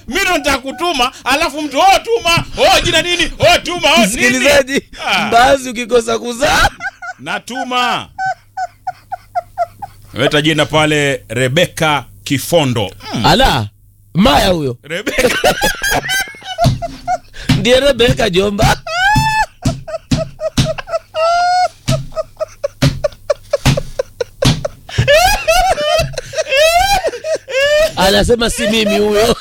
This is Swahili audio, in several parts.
mimi ndo nitakutuma alafu mtu oh tuma oh jina nini oh tuma oh nini msikilizaji Ah. mbaazi ukikosa kuzaa natuma weta jina pale rebeka kifondo mm. ala maya huyo rebeka ndiye rebeka jomba anasema si mimi huyo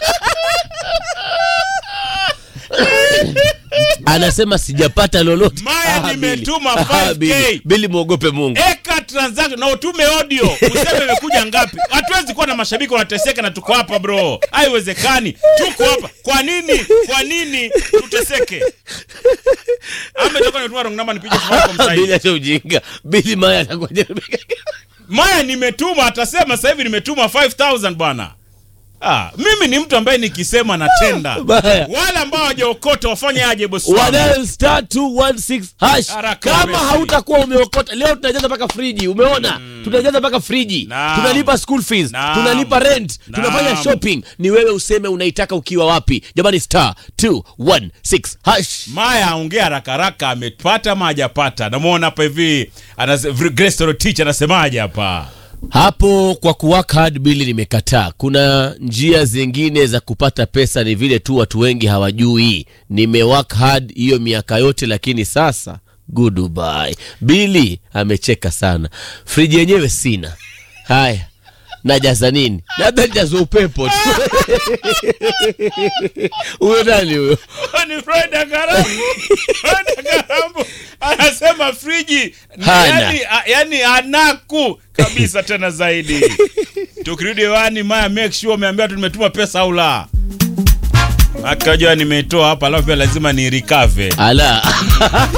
anasema sijapata lolote Maya, Ah, nimetuma Billy. 5K. Ah, Billy. Billy mwogope mungu eka transaction na utume audio useme imekuja ngapi hatuwezi kuwa na mashabiki wanateseka na tuko hapa bro haiwezekani tuko hapa kwa nini kwa nini tuteseke ama itakuwa nimetuma wrong number nipige Safaricom sasa hivi. Billy acha ujinga Billy maya anakuja Rebeka maya nimetuma atasema sasa hivi nimetuma 5000 bwana ah, mimi ni mtu ambaye nikisema natenda Maya. wale ambao hawajaokota wafanye aje bosi wangu? wanayo star 216 hash Haraka kama upesi. hautakuwa umeokota leo tunajaza mpaka friji umeona tunajaza mpaka friji Naam. tunalipa school fees Naam. tunalipa rent Naam. tunafanya shopping ni wewe useme unaitaka ukiwa wapi jamani star 216 hash Maya ongea haraka haraka, amepata ama hajapata? Namwona hapa hivi anase- Grace Torotich anasemaje hapa? hapo kwa kuwork hard bili nimekataa kuna njia zingine za kupata pesa ni vile tu watu wengi hawajui nimework hard hiyo miaka yote lakini sasa goodbye bili amecheka sana friji yenyewe sina haya najaza nini labda nijaza upepo tu huyo nani huyo ni Freda Garambu. Freda Garambu anasema friji Hana. yani, a- yani anaku kabisa tena zaidi. Tukirudi hewani, Maya make sure umeambia tu nimetuma pesa au la. Akajua nimetoa hapa, alafu pia lazima ni recover. ala